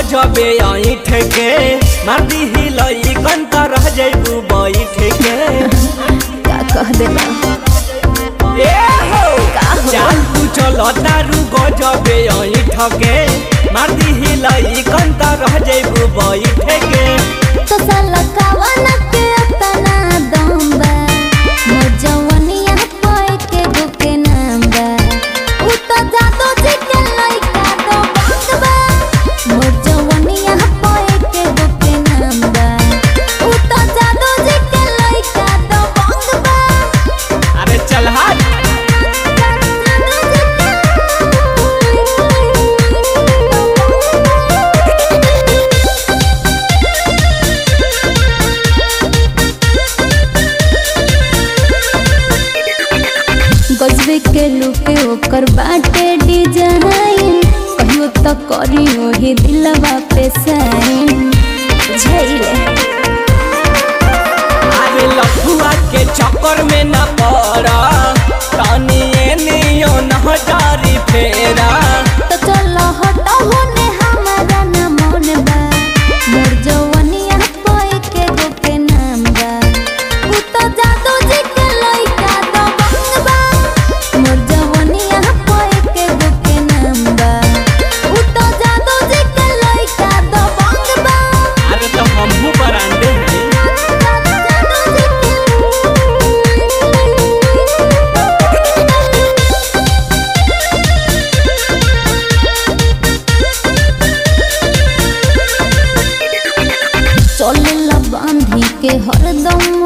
गजबे ऐठ के मार दी हिलई कंत रह जइबू बैठ के का कह देला ए हो का हो? चाल तू चलो तारू गजबे ऐठ के मार दी हिलई कंत रह जइबू बैठ के तो साला कावन के तना दम बा मोर जवनिया पे के गो के नाम बा उ तो जादू जी के लइका तो बंद बा मोर जवनिया पे के गो के नाम बा उ तो जादू जी के लइका तो बंद बा अरे चल हाथ गजबे के लुके ओकर बाटे डिजाइन कहियो तो करी ओही दिलवा पे साइन झैले अरे लफुआ के चक्कर में न पड़ा तानी नियो न जारी फेरा तो चलो हटो होने हमारा ना मन बा मोर जवनिया पे के गो के नाम बा उ तो जादू जी के लइका तो बंग बा मोर जवनिया पे के गो के नाम बा उ तो जादू जी के लइका तो बंग बा अरे तो हमहू बरांडे हैं चलेला बांधी के हरदम